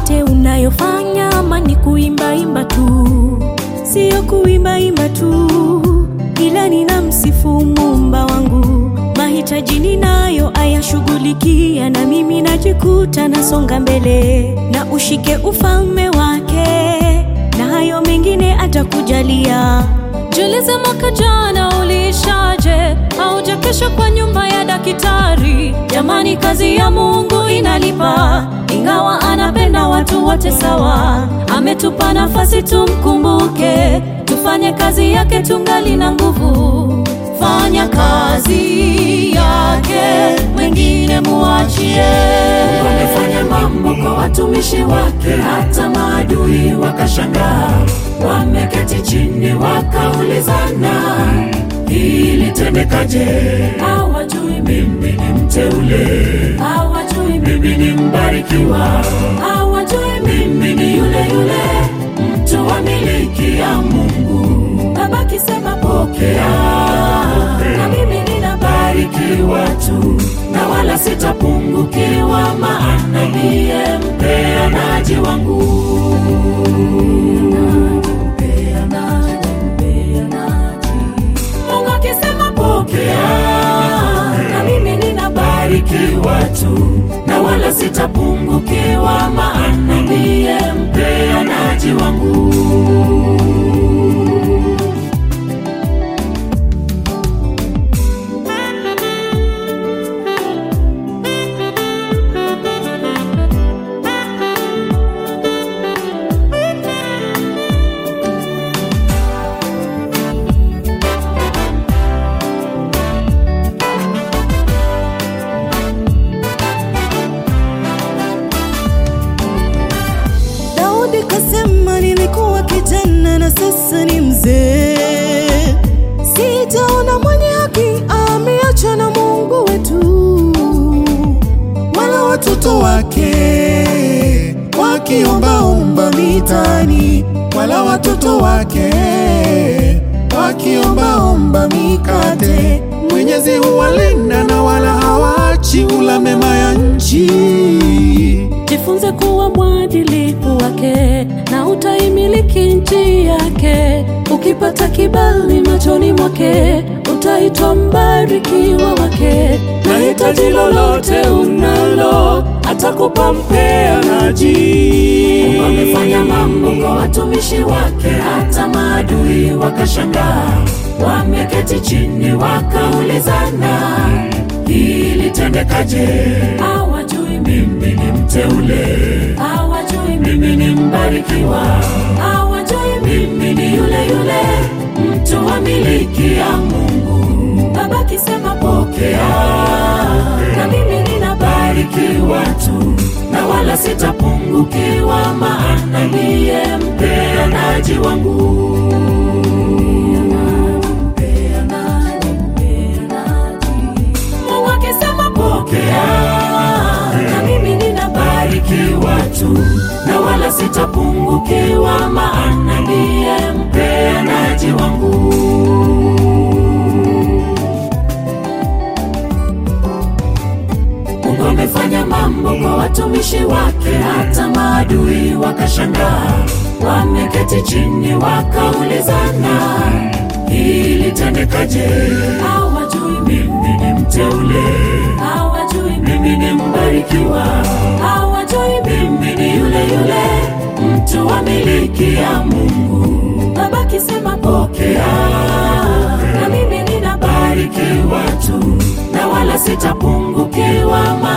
yote unayofanya, ama ni kuimbaimba tu? Siyo kuimbaimba tu, ila nina msifu Muumba wangu, mahitaji ninayo ayashughulikia, na mimi najikuta nasonga mbele, na ushike ufalme wake, na hayo mengine atakujalia. Jiulize, mwaka jana uliishaje? Haujakesha kwa nyumba ya daktari? Jamani, kazi ya Mungu inalipa, ingawa anapenda watu wote sawa. Ametupa nafasi tumkumbuke, tufanye kazi yake tungali na nguvu. Fanya kazi yake, wengine muachie. Wamefanya mambo kwa watumishi wake, hata maadui wakashangaa. Wameketi chini wakaulizana, ilitendekaje? Hawajui Mimi ni mteule, hawajui mimi ni mbarikiwa, hawajui mimi ni yule yule mtu wa miliki ya Mungu. Baba kisema Pokea, na mimi ninabariki barikiwa tu na wala sitapungukiwa, maana ndiye mpeanaji wangu. Mungu akisema pokea, na mimi ninabariki Barikiwa tu na wala sitapungukiwa, maana ndiye mpeanaji wangu. Daudi kasema, nilikuwa kijana na sasa ni mzee, sijaona mwenye haki ameachwa na Mungu wetu, wala watoto wake wakiombaomba mitaani, wala watoto wake wakiombaomba mikate. Mwenyezi huwalinda na wala hawaachi ula mema ya nchi. Jifunze kuwa mwadilifu wake na utaimiliki nchi yake. Ukipata kibali machoni mwake, utaitwa mbarikiwa wake. na hitaji lolote unalo atakupa mpeanaji. Wamefanya mambo kwa watumishi wake, hata maadui wakashangaa. Wameketi chini wakaulizana, ilitendekaje? Hawajui Mimi ni mteule, hawajui mimi ni mbarikiwa, hawajui mimi ni yule yule mtu wa miliki ya Mungu. Baba kisema Pokea, na mimi ninabariki barikiwa tu na wala sitapungukiwa, maana ndiye mpeanaji wangu. Mungu akisema Pokea, na mimi ninabariki barikiwa tu na wala sitapungukiwa, maana ndiye mpeanaji wangu. Mungu amefanya mambo kwa watumishi wake, hata maadui wakashangaa. Wameketi chini wakaulizana, ilitendekaje? hawajui Mimi ni mteule, hawajui mimi ni mbarikiwa, hawajui mimi ni yule yule mtu wa miliki ya Mungu. Baba kisema Pokea, na mimi ninabariki barikiwa tu na wala sitapungukiwa,